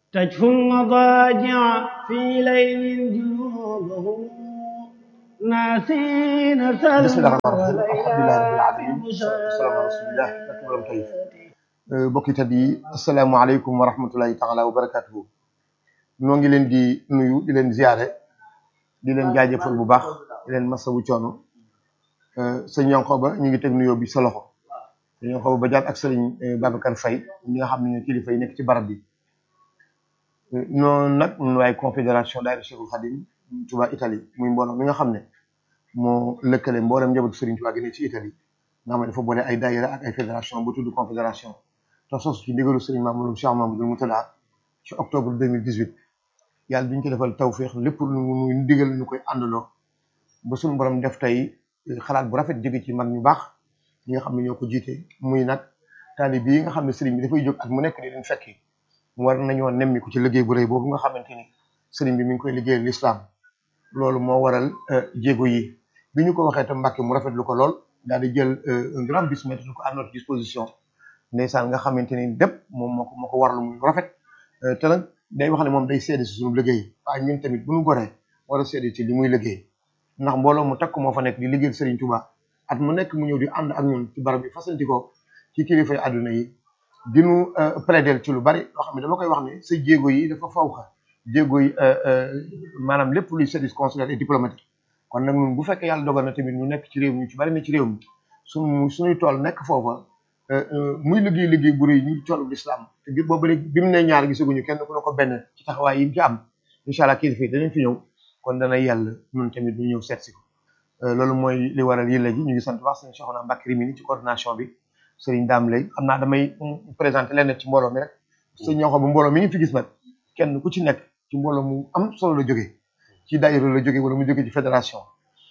تجف المضاجع في ليل جنوبهم ناسين سلم بسم الله الرحمن الرحيم alhamdulilah rabbil alamin wasalaatu ala rasulillah barke borom tayif bokki tat yi asalaamaaleykum wa rahmatullahi taala wa barakatuhu noo ngi leen di nuyu di leen ziare di leen jaajëfal bu baax di leen masawu coono sëñ Yankoba ñu ngi teg nuyoo bi sa loxo sëñ Yankoba ba jaat ak sëriñ Babacar Faye ñi nga xam ne ñoo kilifa yi nekk ci barab bi noonu nag ñun waaye confédération daayira Cheikhul Khadim Touba Italie muy mbooloo mi nga xam ne moo lëkkale mboolem njabootu Serigne Touba gi ne ci Italie nga xam ne dafa boole ay daayira ak ay fédération bu tudd confédération te sos ci ndigalu Serigne Mamadou Cheikh Mamadou Moutada ci octobre 2018 yàlla duñ ko defal tawféex lépp lu ñu digal ñu koy àndaloo ba suñu borom def tey xalaat bu rafet jóge ci mag ñu baax ñi nga xam ne ñoo ko jiite muy nag taalib yi nga xam ne Serigne bi dafay jóg ak mu nekk di leen fekki war nañoo nemmiku ci liggéey bu rëy boobu nga xamante ni Serigne bi mi ngi koy liggéeyal l'islam loolu moo waral jéego yi bi ñu ko waxee tam Mbàkke mu rafetlu ko lool daal di jël un grand bus mettre ko à notre disposition ndeysaan nga xamante ni dépp moom moo ko moo ko warlu muy rafet te nag day wax ne moom day seede si suñu liggéey waaye ñun tamit bu ñu goree war a seede ci li muy liggéey ndax mbooloo mu takk moo fa nekk di liggéeyal Serigne Touba at mu nekk mu ñëw di ànd ak ñun ci barab bi fasanti ko ci kilifay àdduna yi di ñu plaider ci lu bari loo xam ne dama koy wax ne sa jéego yi dafa faw xa jéego yi maanaam lépp luy service consulaire et diplomatique kon nag ñun bu fekkee yàlla dogal na tamit ñu nekk ci réew mi ci bari na ci réew mi suñu suñuy tool nekk foofa muy liggéey liggéey bu rëy ñu toolu l'islam te bi boobu léegi bi mu ne ñaar gisaguñu kenn ku ne ko benn ci taxawaay yi mu ci am incha allah kilifa yi danañ fi ñëw kon dana yàlla ñun tamit ñu ñëw seet si ko loolu mooy li waral yëlla ji ñu ngi sant wax sëñ Cheikhouna Mbacké Rimini ci coordination bi sëriñ Dame lay xam naa damay présenté leen ci mbooloo mi rek sëñ ñoo xam bu mbooloo mi ngi fi gis nag kenn ku ci nekk ci mbooloo mu am solo la jógee ci daayira la jógee wala mu jógee ci fédération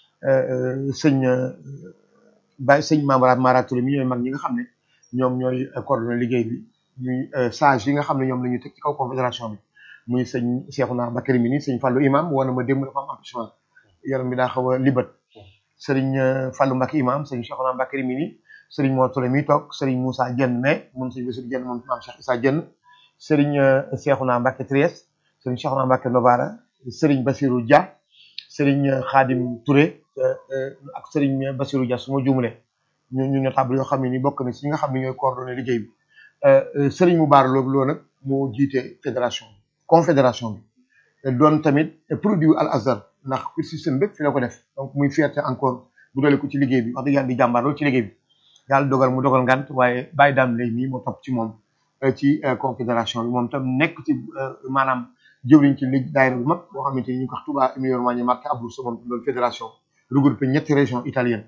sëñ Baye sëñ Mamara Mara Touré mi ñooy mag ñi nga xam ne ñoom ñooy coordonné liggéey bi ñuy sage yi nga xam ne ñoom la ñu teg ci kaw confédération bi muy sëñ Cheikhouna Mbacké Rimini sëñ Fallou imam woon na ma démb dafa am empêchement yaram bi daa xaw a libat sëriñ Fallou Mbacké imam sëñ Cheikhouna Mbacké Rimini sëriñ Mor Touré mi toog sëriñ Moussa Dieng mais moom sëñ Bassirou Dieng moom maam Cheikh Issa Dieng sëriñ Cheikhouna Mbacké Trieste sëriñ Cheikhouna Mbacké Novara sëriñ Bassirou Dia sëriñ Khadim Touré ak sëriñ Bassirou Dia su ma juumlee ñu ñu notable yoo xam ne ni bokk na ci ñi nga xam ne ñooy coordonné liggéey bi sëriñ Moubar Lo loolu nag moo jiite fédération confédération bi doon tamit produit Al Azhar ndax pour système bépp fi la ko def donc muy fierté encore bu doole ko ci liggéey bi wax dëgg yàlla di jàmbaar loolu ci liggéey bi yàlla dogal mu dogal ngant waaye bàyyi daam lay mii moo topp ci moom ci confédération bi moom tam nekk ci maanaam jëwriñ ci ligue daayira bu mag boo xamante ni ñu ko wax Touba Emilia Romagna Marche Abruzzo moom loolu fédération regroupé ñetti région italienne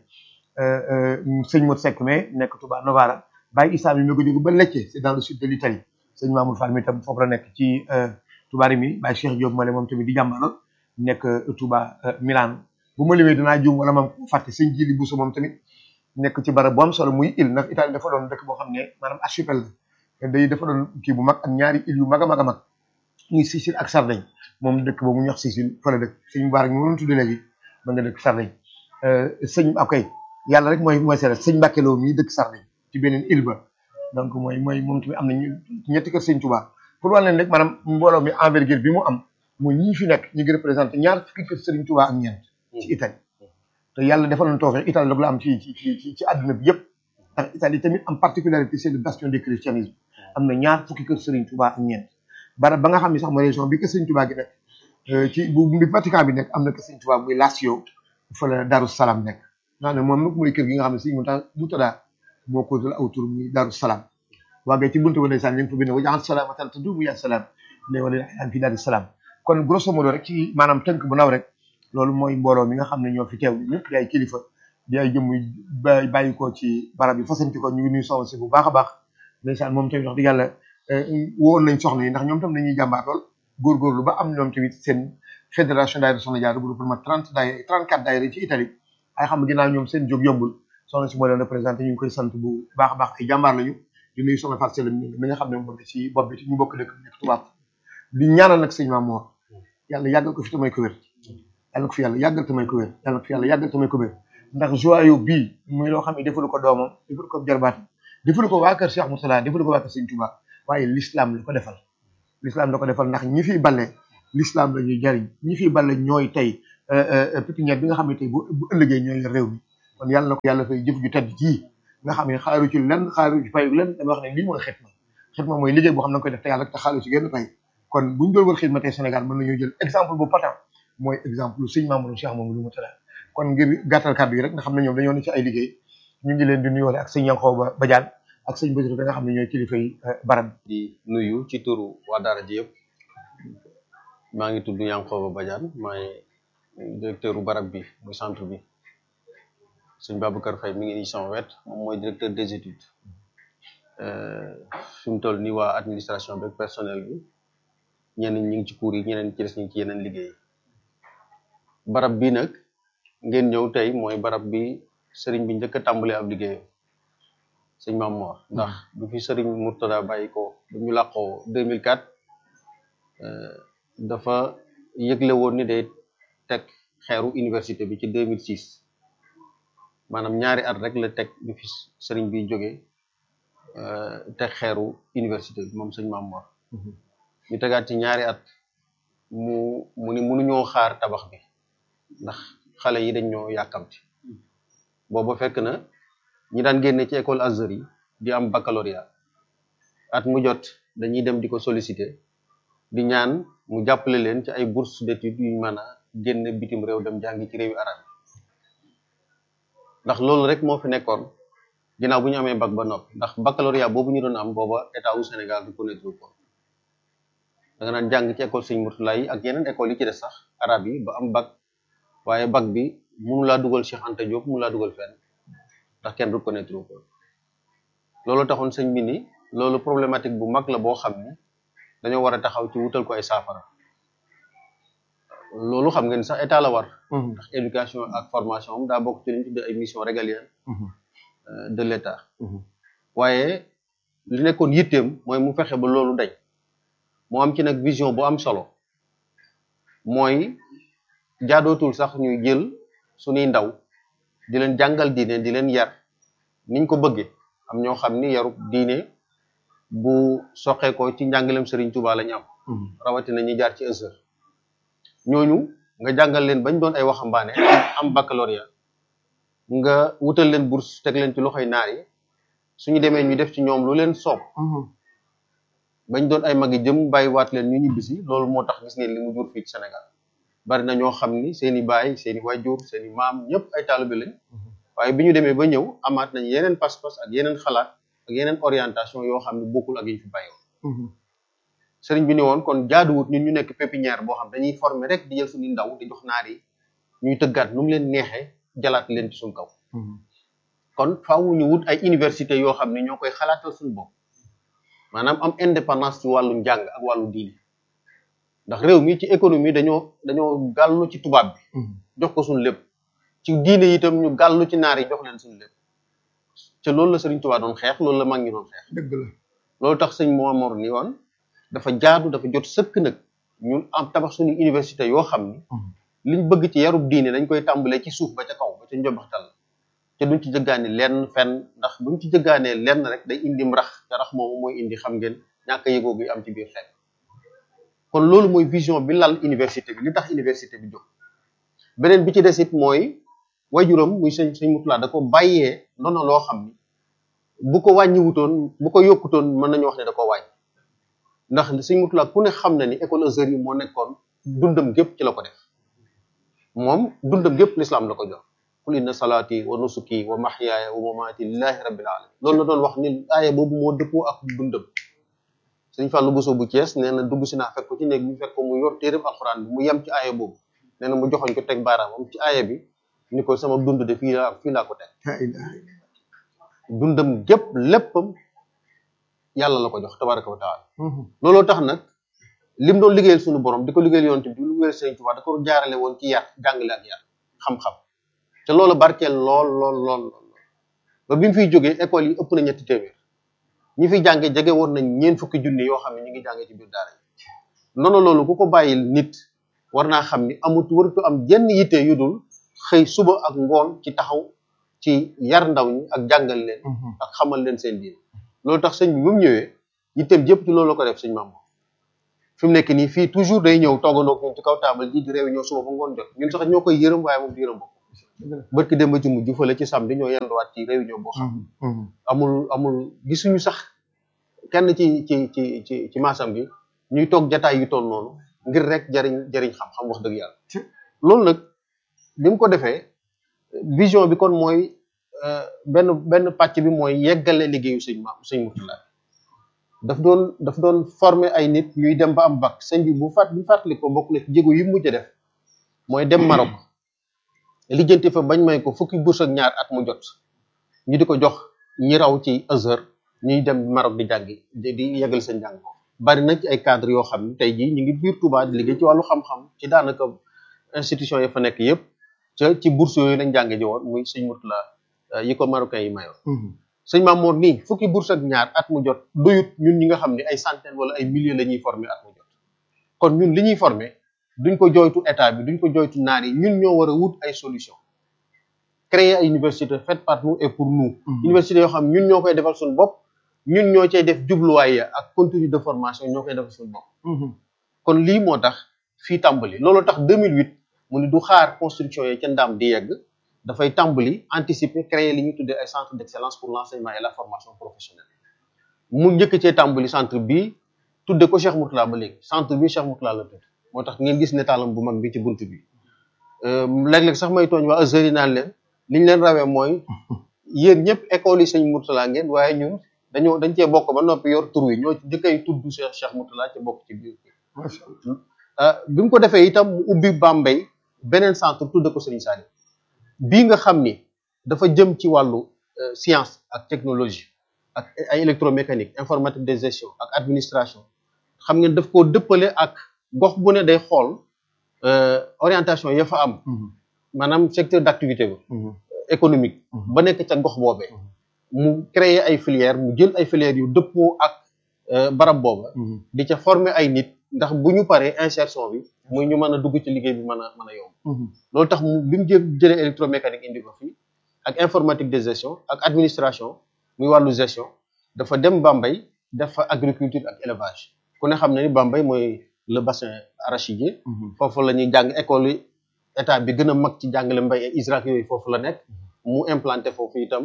sëñ Modou Seck mais nekk Touba Novara Baye Issa mi mi ko jóge ba Lecce c'est dans le sud de l'Italie sëñ Mamour Fall mi tam foofu la nekk ci Touba Rimini Baye Cheikh Diop Male moom tamit di jàmbaloon nekk Touba Milan bu ma limee dinaa juum wala mam fàtte sëñ Jili Bousso moom tamit nekk ci barab bu am solo muy île ndax Italie dafa doon dëkk boo xam ne maanaam archipel la day dafa doon kii bu mag ak ñaari île yu mag a mag a mag muy Sicile ak Sardaigne moom dëkk boobu ñu wax Sicile fa la dëkk sëñ Moubarak mi ma doon tudd léegi ma nga dëkk Sardaigne sëñ akay yàlla rek mooy mooy seere sëñ Mbacké Lo mii dëkk Sardaigne ci beneen île ba donc mooy mooy moom tamit am nañu ñetti kër sëñ Touba pour wàll leen rek maanaam mbooloo mi envergure bi mu am mooy ñi fi nekk ñu ngi représenté ñaar fukki kër sëriñ Touba ak ñeent ci Italie te yàlla defal nañu tawfeex Italie la am ci ci ci ci àdduna bi yëpp ndax Italie tamit am particularité c'est le bastion du christianisme am na ñaar fukki kër Serigne Touba ak ñeent barab ba nga xam ne sax mooy région bi kër Serigne Touba gi nekk ci bu bi Vatican bi nekk am na kër Serigne Touba muy Lazio fa la Darou Salam nekk nga ne moom nag mooy kër gi nga xam ne si mu tax mu tada moo ko dal aw tur muy Darou Salam waagee ci buntu ba ndeysaan ñu ngi fa bind wa jaxal salaamatan taduumu yaa salaam ne wala an fi Darou Salam kon grosso modo rek ci maanaam tënk bu ndaw rek loolu mooy mbooloo mi nga xam ne ñoo fi teew ñëpp di ay kilifa di ay jëmm bàyyi ko ci barab yi fasanti ko ñu ngi nuy soxna si bu baax a baax ndeysaan moom tamit wax dëgg yàlla woon nañ soxna yi ndax ñoom tam dañuy jàmbaar lool góorgóorlu ba am ñoom tamit seen fédération daayira soxna jaar bu ma trente daayira trente quatre daayira ci Italie ay xam ginnaaw ñoom seen jóg yombul soxna si moo leen représenté ñu ngi koy sant bu baax a baax ay jàmbaar lañu di nuyu soxna Fatou Seye mi nga xam ne moom ci bopp bi ñu bokk dëkk nekk tubaab di ñaanal nag sëñ Mamour yàlla yàggal ko fi tamay ko wér yàlla ko fi yàlla yàggal tamay ko wér yàlla ko fi yàlla yàggal tamay ko wér ndax joyau bii muy loo xam ne defalu ko doomam defalu ko jarbaat defalu ko waa kër Cheikh Mourtala defalu ko waa kër Sëñ Touba waaye l'islam la ko defal l'islam da ko defal ndax ñi fiy balle l'islam la ñuy jariñ ñi fiy balle ñooy tey pépinière bi nga xam ne tey bu bu ëllëgee ñooy réew mi kon yàlla na ko yàlla fay jëf ju tedd ji nga xam ne xaaru ci lenn xaaru ci fayu lenn dama wax ne lii mooy xitma xitma mooy liggéey boo xam ne da nga koy def te yàlla te xaaru ci genn pay kon buñ doon wër xidma tey Sénégal mën nañoo jël exemple bu patent mooy exemple sëñ Mamadou Cheikh Mamadou Moutala kon ngir gàttal kàddu yi rek nga xam ne ñoom dañoo ne ci ay liggéey ñu ngi leen di nuyoole ak sëñ Yankhoba Badiane ak sëñ Basiru da nga xam ne ñooy kilifa yi barab di nuyu ci turu waa daara ji yëpp maa ngi tudd Yankhoba Badiane maay directeur u barab bi muy centre bi sëñ Babacar Faye mi ngi nii sama wet moom mooy directeur des études fi mu toll nii waa administration bi ak personnel bi ñenn ñi ngi ci cours yi ñeneen ci des ñu ngi ci yeneen liggéey barab bi nag ngeen ñëw tey mooy barab bi sëriñ bi njëkk a tàmbalee ab liggéeyam sëñ Maam Mor ndax bu fi sëriñ Murtada bàyyi ko bu ñu làqoo 2004 dafa yëgle woon ni day teg xeeru université bi ci 2006 maanaam ñaari at rek la teg bi fi sëriñ bi jógee teg xeeru université bi moom sëñ Maam Mor ñu tegaat ci ñaari at mu mu ni mënuñoo xaar tabax bi ndax xale yi dañ ñoo yàkkamti booba fekk na ñi daan génne ci école Azhar yi di am baccalauréat at mu jot dañuy dem di ko solliciter di ñaan mu jàppale leen ci ay bourse d'études yuñ mën a génn bitim réew dem jàngi ci réewi arab ndax loolu rek moo fi nekkoon ginnaaw bu ñu amee bac ba noppi ndax baccalauréat boobu ñu doon am booba état wu Sénégal reconnaître ko da nga naan jàng ci école Sëñ Murtala yi ak yeneen école yi ci des sax arab yi ba am bac waaye bac bi mënu laa dugal Cheikh Anta Diop mënu laa dugal fenn ndax kenn reconnaître ko loolu taxoon sëñ bi ni loolu problématique bu mag la boo xam ni dañoo war a taxaw ci wutal ko ay saafara loolu xam ngeen sax état la war ndax éducation ak formation am daa bokk ci li ñu tuddee ay mission régalienne de l'état waaye li nekkoon yitteem mooy mu fexe ba loolu dañ moo am ci nag vision bu am solo mooy jaadootul sax ñuy jël suñuy ndaw di leen jàngal diine di leen yar niñ ko bëggee am ñoo xam ni yarub diine bu soqeekoo ci njàngalem Serigne Touba la ñu am rawatina ñi jaar ci Azhar ñooñu nga jàngal leen bañ doon ay waxambaane am baccalauréat nga wutal leen bourse teg leen ci loxoy naar yi suñu demee ñu def ci ñoom lu leen soob bañ doon ay magi jëm bàyyiwaat leen ñu ñibbisi loolu moo tax gis ngeen li mu jur fii ci Sénégal bari na ñoo xam ni seeni baay seeni wajur seeni maam ñëpp ay taalibe lañ waaye bi ñu demee ba ñëw amaat nañ yeneen pas-pas ak yeneen xalaat ak yeneen orientation yoo xam ne bokkul ak yi ñu fi bàyyiwoon sëriñ bi ni woon kon jaaduwut ñun ñu nekk pépinière boo xam dañuy former rek di jël suñu ndaw di jox naar yi ñuy tëggaat nu mu leen neexee jalaat leen ci suñ kaw kon faaw ñu wut ay université yoo xam ne ñoo koy xalaatal suñu bopp maanaam am indépendance ci wàllu njàng ak wàllu diine ndax réew mi ci économie dañoo dañoo gàllu ci tubaab bi jox ko suñu lépp ci diine itam ñu gàllu ci naar yi jox leen suñu lépp te loolu la sëriñ Tuubaa doon xeex loolu la mag ñi doon xeex dëgg la loolu tax sëñ Momar ni woon dafa jaadu dafa jot sëkk nag ñun am tabax suñu université yoo xam ni liñ bëgg ci yarub diine dañ koy tàmbalee ci suuf ba ca kaw ba ca njobaxtal te duñ ci jëggaane lenn fenn ndax buñ ci jëggaanee lenn rek day indi rax te rax moomu mooy indi xam ngeen ñàkk a yëgoo gi am ci biir xeet kon loolu mooy vision bi lal université bi li tax université bi jóg beneen bi ci des it mooy wajuram muy sëñ sëñ Mutula da ko bàyyee ndono loo xam ni bu ko wàññiwutoon bu ko yokkutoon mën nañu wax ne da ko wàññi ndax sëñ Mutula ku ne xam na ni école Azhar yi moo nekkoon dundam gépp ci la ko def moom dundam gépp l'islam la ko jox qul inna salaati wa nusuki wa mahyaaya wa mamaati lillahi rabbil alamin loolu la doon wax ni aaya boobu moo dëppoo ak dundam sëñ Fallou Bousso bu Thiès nee na dugg si naa fekk ko ci néeg bi fekk ko mu yor téereb alxuraan bi mu yem ci aaya boobu nee na mu joxoñ ko teg baaraamam ci aaya bi ni ko sama dund de fii laa fii laa ko teg dundam gépp léppam yàlla la ko jox tabaraka wa taala looloo tax nag lim doon liggéeyal suñu borom di ko liggéeyal yoon bi lu liggéeyal Sëriñ Tuubaa da ko jaarale woon ci yar jàngale ak yar xam-xam te loolu barkeel lool lool lool lool ba bi mu fiy jógee école yi ëpp na ñetti téeméer ñi fi jànge jege woon nañ ñeen fukki junni yoo xam ne ñu ngi jànge ci biir daara yi noonu loolu ku ko bàyyil nit war naa xam ni amut waratu am jenn yitte yu dul xëy suba ak ngoon ci taxaw ci yar ndaw ñi ak jàngal leen ak xamal leen seen diin loolu tax sëñ bi bu mu ñëwee yitteem jëpp ci loolu la ko def sëñ Maam fi mu nekk nii fii toujours day ñëw toogandoo ak ñun ci kaw taabal ji di réunion suba ba ngoon jot ñun sax ñoo koy yërëm waaye moom du yërëm bopp barki dem ba ci mujj fële ci samedi ñoo yenduwaat ci réunion boo xam amul amul gisuñu sax kenn ci ci ci ci ci maasam gi ñuy toog jataay yu toll noonu ngir rek jariñ jariñ xam-xam wax dëgg yàlla loolu nag bi mu ko defee vision bi kon mooy benn benn pàcc bi mooy yeggale liggéeyu sëñ ma sëñ Murtala daf doon daf doon former ay nit ñuy dem ba am bac sëñ bi bu fàtt bu fàttali ko bokk na ci jéego yi mujj def mooy dem Maroc lijjanti fa bañ may ko fukki bourse ak ñaar at mu jot ñu di ko jox ñi raw ci Azhar ñuy dem Maroc di jàngi di di yeggal seen jàng bari na ci ay cadre yoo xam ne tey jii ñu ngi biir Touba di liggéey ci wàllu xam-xam ci daanaka institution yi fa nekk yëpp ca ci bourse yooyu lañ jànge ji woon muy sëñ Murtala yi ko marocain yi mayoon sëñ Mamour nii fukki bourse ak ñaar at mu jot doyut ñun ñi nga xam ne ay centaine wala ay milliers la ñuy former at mu jot kon ñun li ñuy former duñ ko joytu état bi duñ ko joytu naar yi ñun ñoo war a wut ay solution créer ay université faite par nous et pour nous université yoo xam ñun ñoo koy defal suñu bopp ñun ñoo cay def jubluwaay ya ak contenu de formation ñoo koy defal suñu bopp kon lii moo tax fii tàmbali loolu tax 2008 mu ni du xaar construction yi ca ndaam di yegg dafay tàmbali anticiper créer li ñuy tuddee ay centre d'excellence pour l'enseignement et la formation professionnelle mu njëkk cee tàmbali centre bi tudde ko Cheikh Mourtala ba léegi centre bi Cheikh Mourtala la tudd moo tax ngeen gis netaalam bu mag bi ci buntu bi léeg-léeg sax may tooñ waa Azhar yi naan leen li ñu leen rawee mooy yéen ñëpp école yi sëñ Mourtala ngeen waaye ñun dañoo dañ cee bokk ba noppi yor tur wi ñoo ci njëkkay tudd Cheikh Cheikh Mourtala ci bokk ci biir bi mu ko defee itam mu ubbi Bambey beneen centre tudde ko Serigne Saliou bii nga xam ni dafa jëm ci wàllu science ak technologie ak ay électromécanique informatique de gestion ak administration xam ngeen daf koo dëppale ak gox bu ne day xool orientation ya fa am maanaam secteur d'activité ba économique ba nekk ca gox boobee mu créer ay filières mu jël ay filières yu dëppoo ak barab booba di ca former ay nit ndax bu ñu paree insertion bi muy ñu mën a dugg ci liggéey bi mën a mën a yomb loolu tax mu bi mu jë jëlee électromécanique indi ko fii ak informatique de gestion ak administration muy wàllu gestion dafa dem Bambey def fa agriculture ak élevage ku ne xam ne ni Bambey mooy le bassin arachidier foofu la ñuy jàng école yi état bi gën a mag ci jàngale mbay ak ISRAC yooyu foofu la nekk mu implanté foofu itam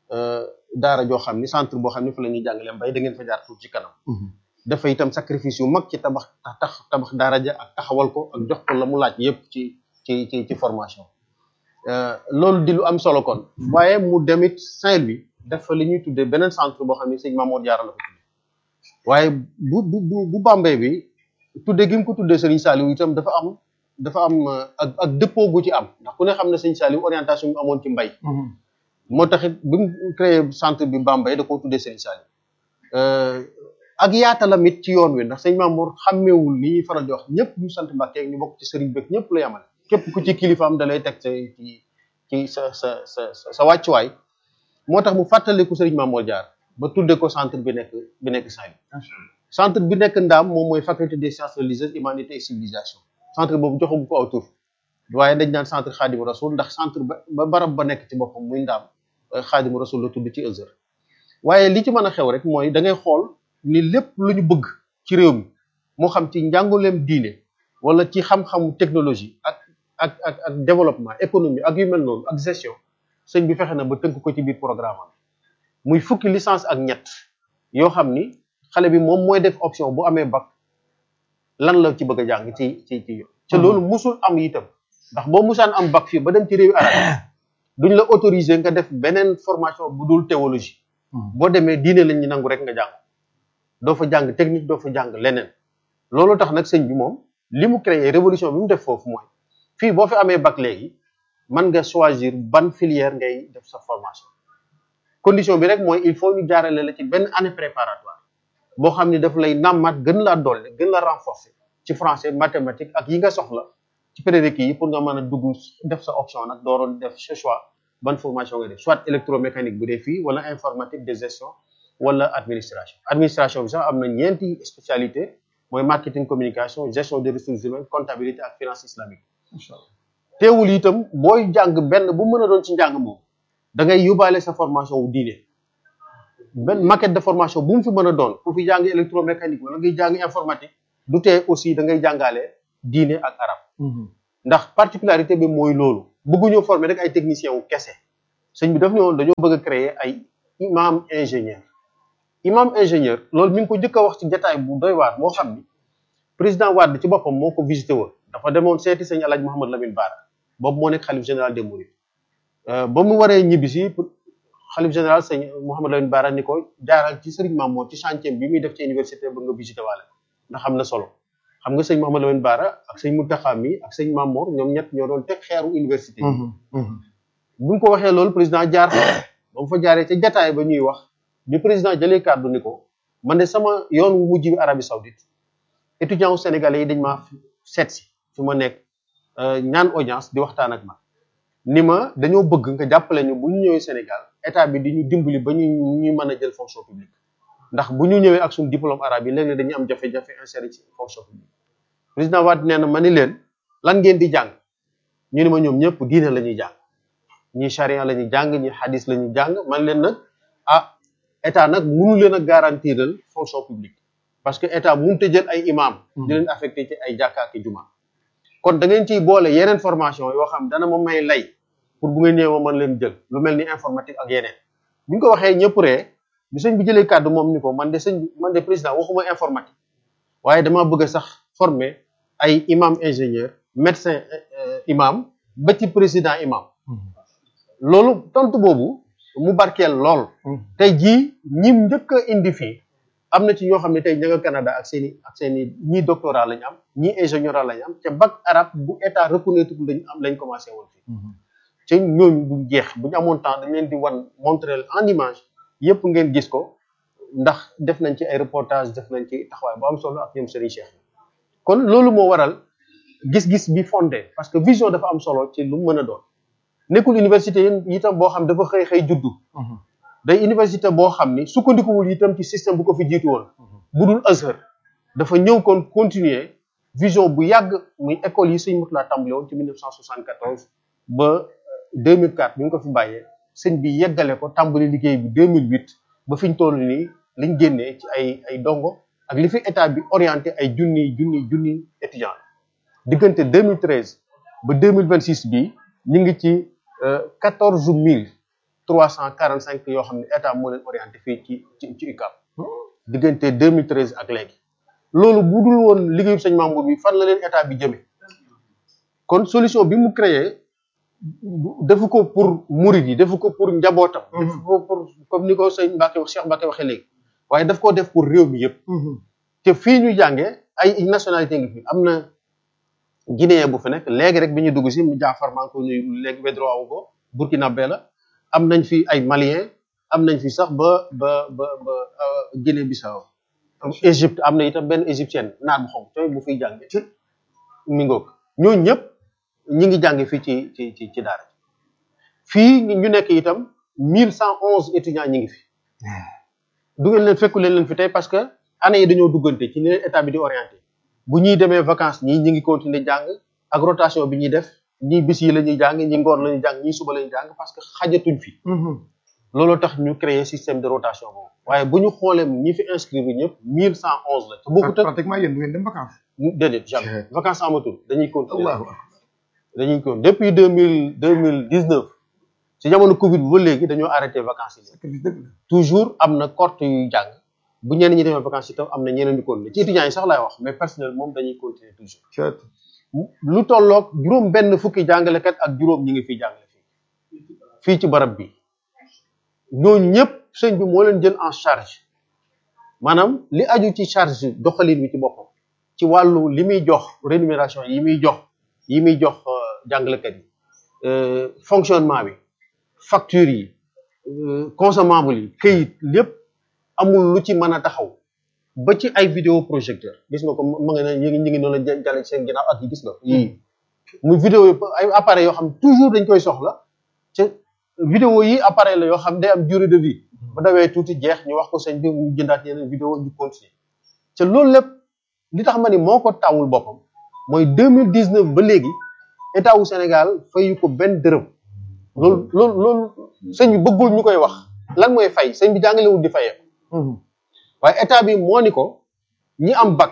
daara joo xam ni centre boo xam ni fa la ñuy jàngale mbay da ngeen fa jaar tuuti ci kanam dafa itam sacrifice yu mag ci tabax tax tabax daara ja ak taxawal ko ak jox ko la mu laaj yépp ci ci ci ci formation loolu di lu am solo kon waaye mu demit Saint-Louis def fa li ñuy tuddee beneen centre boo xam ne sëñ Mamour Diarra la ko tuddee waaye bu bu bu bu Bambey bi tuddee gi mu ko tuddee Serigne Saliou itam dafa am dafa am ak ak dëppoo gu ci am ndax ku ne xam ne sëñ Saliou orientation bi amoon ci mbay moo taxit bi mu créé centre bi Bambey da koo tuddee Serigne Saliou ak yaatalamit ci yoon wi ndax sëñ Mamour xàmmeewul ni ñuy faral di wax ñëpp ñu sant Mbàkke ñu bokk ci sëriñ bëgg ñëpp la yamale képp ku ci kilifaam da lay teg sa ci ci sa sa sa sa wàccuwaay moo tax mu fàttaliku sëriñ Mamour Diarra ba tudde ko centre bi nekk bi nekk Saint-Louis centre bi nekk Ndaam moom mooy faculté des sciences religieuses humanité et civilisation centre boobu joxagu ko aw tur waaye dañ naan centre Xaadimu Rasul ndax centre ba ba barab ba nekk ci boppam muy Ndaam Xaadimu Rasul la tudd ci Azhar waaye li ci mën a xew rek mooy da ngay xool ni lépp lu ñu bëgg ci réew mi moo xam ci njànguleem diine wala ci xam-xamu technologie ak ak ak ak développement économie ak yu mel noonu ak gestion sëñ bi fexe na ba tënk ko ci biir programme am muy fukki licence ak ñett yoo xam ni xale bi moom mooy def option bu amee bac lan la ci bëgg a jàng ci ci ci yoon te loolu musul am itam ndax boo musaan am bac fii ba dem ci réewi arab duñ la autoriser nga def beneen formation bu dul théologie boo demee diine lañ ñu nangu rek nga jàng doo fa jàng technique doo fa jàng leneen loolu tax nag sëñ bi moom li mu créé révolution bi mu def foofu mooy fii boo fi amee bac léegi mën nga choisir ban filière ngay def sa formation condition bi rek mooy il faut ñu jaarale la ci benn année préparatoire boo xam ne daf lay nàmmaat gën laa dolli gën la renforcer ci français mathématique ak yi nga soxla ci prérequis yi pour nga mën a dugg def sa option nag dooroon def ce choix ban formation ngay def soit électromécanique bu dee fii wala informatique de gestion wala administration administration bi sax am na ñeenti spécialité mooy marketing communication gestion des ressources humaines comptabilité ak finance islamique teewul itam booy jàng benn bu mën a doon ci njàng moom da ngay yóbbaale sa formation wu diine benn maquette de formation bu mu fi mën a doon ku fi jàng électromécanique wala ngay jàng informatique du tee aussi da ngay jàngale diine ak arab ndax particularité bi mooy loolu bëgguñoo former rek ay techniciens wu kese sëñ bi daf ne woon dañoo bëgg a créer ay imam ingénieur imam ingénieur loolu mi ngi ko njëkk a wax ci jataay bu doy waar boo xam ni président Wade ci boppam moo ko visité woon dafa demoon seeti sëñ Alaaji Mouhamed Lamine Bara boobu moo nekk xalif général des Mourides ba mu waree ñibbi si xalif général sëñ Mouhamed Lamine Bara ni ko jaaral ci sëriñ Mamour ci chantier bi muy def ci université ba nga visité waale ndax xam na solo xam nga sëñ Mouhamed Lamine Bara ak sëñ Mountakha mi ak sëñ Mamour ñoom ñett ñoo doon teg xeeru université yi bi mu ko waxee loolu président jaar fa ba mu fa jaaree ca jataay ba ñuy wax bi président jëlee kàddu ni ko man de sama yoon wu mujj bi Arabie Saoudite étudiants wu sénégalais yi dañ maa seet si fi ma nekk ñaan audience di waxtaan ak ma ni ma dañoo bëgg nga jàppale ñu bu ñu ñëwee Sénégal état bi di ñu dimbali ba ñu ñu mën a jël fonction publique ndax bu ñu ñëwee ak suñu diplôme arabe yi léeg-léeg dañuy am jafe-jafe inséré ci fonction publique président Wade nee na ma ni leen lan ngeen di jàng ñu ni ma ñoom ñëpp diine la ñuy jàng ñi charia la ñuy jàng ñi hadis la ñuy jàng man leen nag ah état nag mënu leen a garantiral fonction publique parce que état mënut a jël ay imam di leen affecté ci ay jàkka ak juma kon da ngeen ciy boole yeneen formation yoo xam dana ma may lay pour bu ngeen ñëwee ma mën leen jël lu mel ni informatique ak yeneen bi ñu ko waxee ñëpp ree bi sëñ bi jëlee kàddu moom ni ko man de sëñ man de président waxuma informatique waaye dama bëgg a sax former ay imam ingénieur médecin imam ba ci président imam loolu tontu boobu mu barkeel lool tey jii ñim njëkk a indi fii am na ci ñoo xam ne tey ña nga Canada ak seen i ak seen i ñii doctorat lañ am ñii ingénieur lañ am te bac arabe bu état reconnaître lañ am lañ commencé woon fii te ñooñu du jeex bu ñu amoon temps dañ leen di wan montrer en image yëpp ngeen gis ko ndax def nañ ci ay reportage def nañ ci taxawaay bu am solo ak ñoom Serigne Cheikh kon loolu moo waral gis-gis bi fondé parce que vision dafa am solo ci lu mu mën a doon nekkul université yi itam boo xam dafa xëy xëy juddu day université boo xam ni sukkandikuwul itam ci système bu ko fi jiitu woon bu dul Azhar dafa ñëw kon continuer vision bu yàgg muy école yi sëñ Mourtala tàmbale woon ci 1974 ba 2004 bi nga ko fi bàyyee sëñ bi yeggale ko tàmbali liggéey bi 2008 ba fi ñu toll nii liñ génnee ci ay ay dongo ak li fi état bi orienté ay junni junni junni étudiants diggante 2013 ba 2026 bii ñu ngi ci 14000 345 yoo xam ne état moo leen orienté fii ci ci ci UCAB diggante 2013 ak léegi loolu bu dul woon liggéeyu sëñ Mamour bi fan la leen état bi jëmee kon solution bi mu créé defu ko pour murid yi defu ko pour njabootam. defu ko pour comme ni ko sëñ Mbacke wax Cheikh Mbacke waxee léegi waaye daf koo def pour réew mi yëpp. te fii ñu jàngee ay nationalité ngi fi am na guinéen bu fi nekk léegi rek bi ñu dugg si mu jaafar maa ngi ko nuyu léegi wedroit wu ko burkinabé la am nañ fi ay malien am nañ fi sax ba ba ba ba Guinée Bissau Égypte am na itam benn égyptienne naat bu xonk tooy bu fiy jànge ci mi ngoog ñooñu ñëpp ñi ngi jànge fii ci ci ci ci daara fii ñu nekk itam mille cent onze étudiants ñi ngi fi du ngeen leen fekku leen leen fi tey parce que année yi dañoo duggante ci ni leen état bi di orienté bu ñuy demee vacances ñii ñi ngi continuer jàng ak rotation bi ñuy def ñii bis yi la ñuy jàng ñi ngoor la ñuy jàng ñii suba la ñuy jàng parce que xajatuñ fi looloo tax ñu créer système de rotation boobu waaye bu ñu xoolee ñi fi inscrire ñëpp mille cent onze la te bokkut ak pratiquement yéen du ngeen dem vacances. déedéet jamais vacances amatul dañuy continuer Allahu akbar. dañuy continuer depuis deux mille deux mille dix neuf ci jamono Covid ba léegi dañoo arrêté vacances yi sacrifice dëgg la. toujours am na cohorte yuy jàng bu ñenn ñi demee vacances itam am na ñeneen ñu continuer ci étudiants yi sax laay wax mais personnel moom dañuy continuer toujours Cët. lu tolloog juróom benn fukki jàngalekat ak juróom ñi ngi fiy jàngale fii fii ci barab bi ñooñu ñëpp sëñ bi moo leen jël en charge maanaam li aju ci charge doxalin bi ci boppam ci wàllu li muy jox rémunération yi muy jox yi muy jox euh, jàngalekat yi euh, fonctionnement bi facture yi euh, consommable yi këyit lépp amul lu ci mën a taxaw ba ci ay vidéo projecteur gis nga ko ma nga ne ñu ngi ñu ngi noonu la jàlle ci seen ginnaaw ak yi gis nga yii muy vidéo yi ay appareils yoo xam toujours dañ koy soxla te vidéo yi appareil la yoo xam day am durée de vie ba dawee tuuti jeex ñu wax ko sëñ bi ñu jëndaat yeneen vidéo ñu continuer te loolu lépp li tax ma ni moo ko tawul boppam mooy deux mille dix neuf ba léegi état wu Sénégal fayu ko benn dërëm loolu loolu loolu sëñ bi bëggul ñu koy wax lan mooy fay sëñ bi jàngalewul di fayee waaye état bi moo ni ko ñi am bac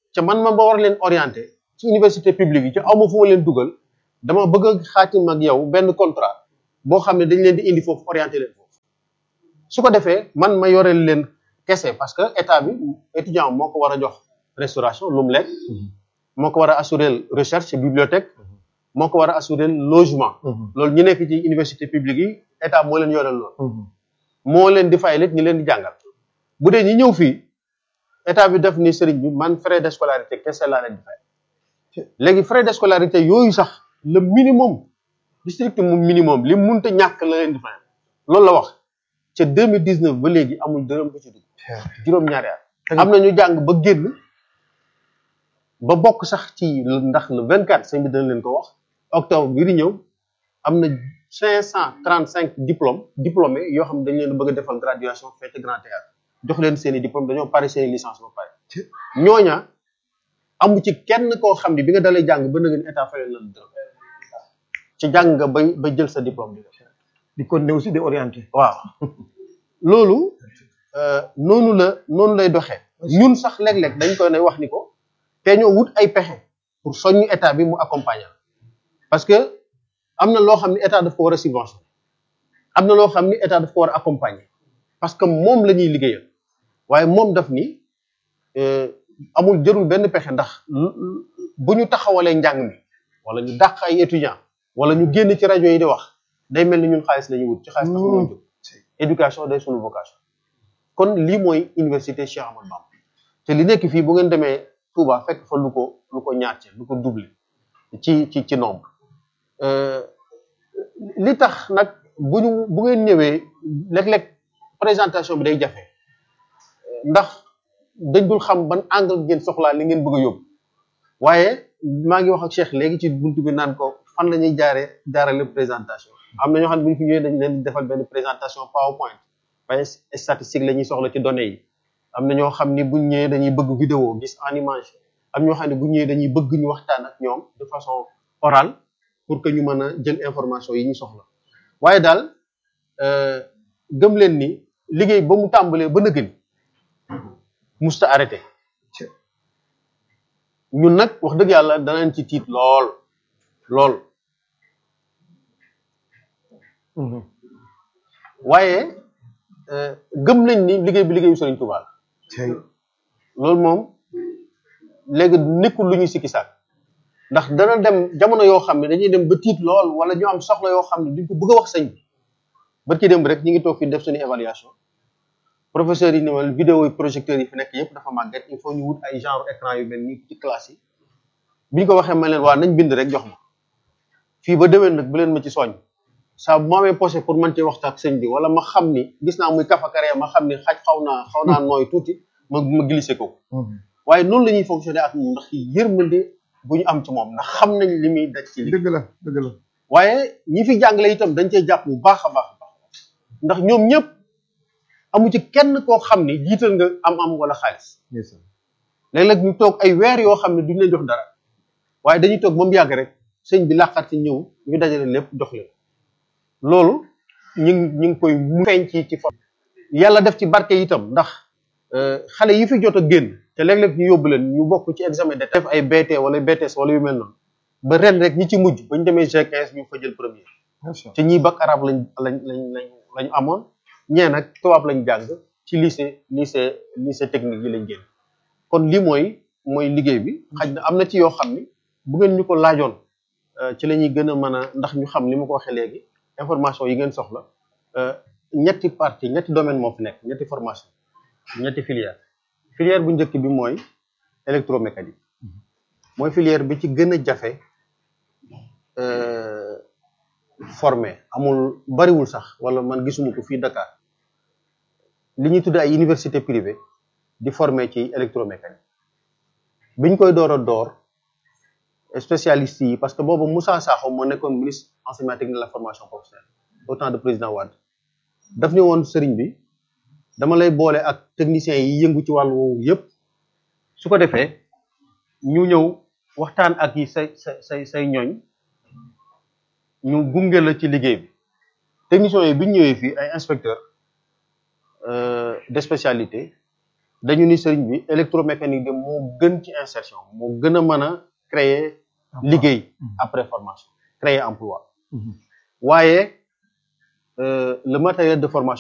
ca man ma ba war leen orienté ci université publique yi ci aw ma fu ma leen dugal dama bëgg a xaatim ak yow benn contrat boo xam ne dañ leen di indi foofu orienté leen foofu su ko defee man ma yoreel leen kese parce que état bi étudiant moo ko war a jox restauration lu mu lekk moo ko war a assurer recherche bibliothèque moo ko war a assurer logement loolu ñu nekk ci université publique yi état moo leen yoreel loolu moo leen di fay lit ñi leen di jàngal bu dee ñi ñëw fii état bi def ni sëriñ bi man frais de scolarité kese laa leen di fay léegi frais de scolarité yooyu sax le minimum district moom minimum li munta ñàkk la leen di fay loolu la wax ca 2019 ba léegi amul dërëm bu ci dugg juróom-ñaari at am na ñu jàng ba génn ba bokk sax ci ndax le 24 sëñ bi dana leen ko wax octobre bii di ñëw am na 535 diplômes diplômés yoo xam ne dañ leen bëgg a defal graduation fête grand théâtre jox leen seen i diplôme dañoo pare seen i licence ba pare ñooña amu ci kenn koo xam ne bi nga dalee jàng ba na ngeen état fayal la dërëm ci jàng nga bay ba jël sa diplôme bi di continuer aussi di orienté waaw loolu noonu la noonu lay doxee ñun sax léeg-léeg dañ koy ne wax ni ko te ñoo wut ay pexe pour soññu état bi mu accompagner parce que am na loo xam ne état daf ko war a subventionné am na loo xam ni état daf ko war a accompagner parce que moom la ñuy liggéeyal waaye moom daf ni amul jërul benn pexe ndax bu ñu taxawalee njàng mi wala ñu dàq ay étudiants wala ñu génn ci rajo yi di wax day mel ni ñun xaalis la ñuy wut ci xaalis tax ñoo jóg éducation day sunu vocation kon lii mooy université Cheikh Ahmadou Bamba te li nekk fii bu ngeen demee Touba fekk fa lu ko lu ko ñaar lu ko doublé ci ci ci nombre li tax nag bu ñu bu ngeen ñëwee léeg-léeg présentation bi day jafe ndax dañ dul xam ban angle ngeen soxlaa li ngeen bëgg a yóbbu waaye maa ngi wax ak Cheikh léegi ci buntu bi naan ko fan la ñuy jaaree jaarale présentation am na ñoo xam ne bu ñu fi ñëwee dañ leen di defal benn présentation PowerPoint waaye statistique la ñuy soxla ci données yi am na ñoo xam ni bu ñëwee dañuy bëgg vidéo gis en image am ñoo xam ne bu ñëwee dañuy bëgg ñu waxtaan ak ñoom de façon orale pour que ñu mën a jël information yi ñu soxla waaye daal gëm leen ni liggéey ba mu tàmbalee ba nëgëni musta arrêté ñun nag wax dëgg yàlla danañ ci tiit lool lool waaye gëm nañ ni liggéey bi liggéeyu Sëriñ Tuubaa la loolu moom léegi nekkul lu ñuy sikki sàkk ndax dana dem jamono yoo xam ne dañuy dem ba tiit lool wala ñu am soxla yoo xam ne duñ ko bëgg a wax sëñ bi ba ci dem rek ñu ngi toog fi def suñu évaluation professeurs yi ni ma vidéo yi projecteurs yi fi nekk yëpp dafa màgget il faut ñu wut ay genre écran yu mel nii ci classe yi bi ñu ko waxee ma leen waa nañ bind rek jox ma fii ba déwén nag bu leen ma ci soññ saa bu ma amee posé pour mën cee waxtaan ak sëñ bi wala ma xam ni gis naa muy kafakaree ma xam ni xaj xaw naa xaw naa nooy tuuti ma ma glissé ko waaye noonu la ñuy fonctionner ak moom ndax yërmande bu ñu am ci moom ndax xam nañ li muy daj ci li dëgg la dëgg la waaye ñi fi jàngale itam dañ cee jàpp bu baax a baax a baax ndax ñoom ñëpp amu ci kenn koo xam ni jiital nga am-am wala xaalis léeg-léeg ñu toog ay weer yoo xam ne duñ leen jox dara waaye dañuy toog ba mu yàgg rek sëñ bi làqat ci ñëw ñu dajale lépp jox leen loolu ñu ngi ñu ngi koy feeñ ci ci for yàlla def ci barke itam ndax xale yi fi jot a génn te léeg-léeg ñu yóbbu leen ñu bokk ci examen de def ay BT wala BTS wala yu mel noonu ba ren rek ñi ci mujj ba ñu demee G15 ñu fa jël premier te ñii bac arabe lañ lañ lañ lañ lañu amoon ñee nag tubaab lañ jàng ci lycée lycée lycée technique yi lañ génn kon lii mooy mooy liggéey bi xaj na am na ci yoo xam ni bu ngeen ñu ko laajoon ci la ñuy gën a mën a ndax ñu xam li ma ko waxee léegi information yi ngeen soxla ñetti partie ñetti domaine moo fi nekk ñetti formation ñetti filière filière bu njëkk bi mooy électromécanique mooy filière bi ci gën a jafe formé amul bariwul sax wala man gisuma ko fii Dakar li ñuy tuddee ay université privée di formé ci électromécanique biñ koy door a door spécialistes yi parce que boobu Moussa Sakho moo nekkoon ministre enseignement technique de la formation professionnelle au temps de président Wade daf ni woon sëriñ bi dama lay boole ak techniciens yi yëngu ci wàllu woowu yëpp su ko defee ñu ñëw waxtaan ak yi say say say say ñooñ ñu gunge la ci liggéey bi techniciens yi bi ñu ñëwee fii ay inspecteur de spécialité dañu ni sëriñ bi électromécanique de moo gën ci insertion moo gën a mën a créer liggéey après formation créer emploi waaye euh, le matériel de formation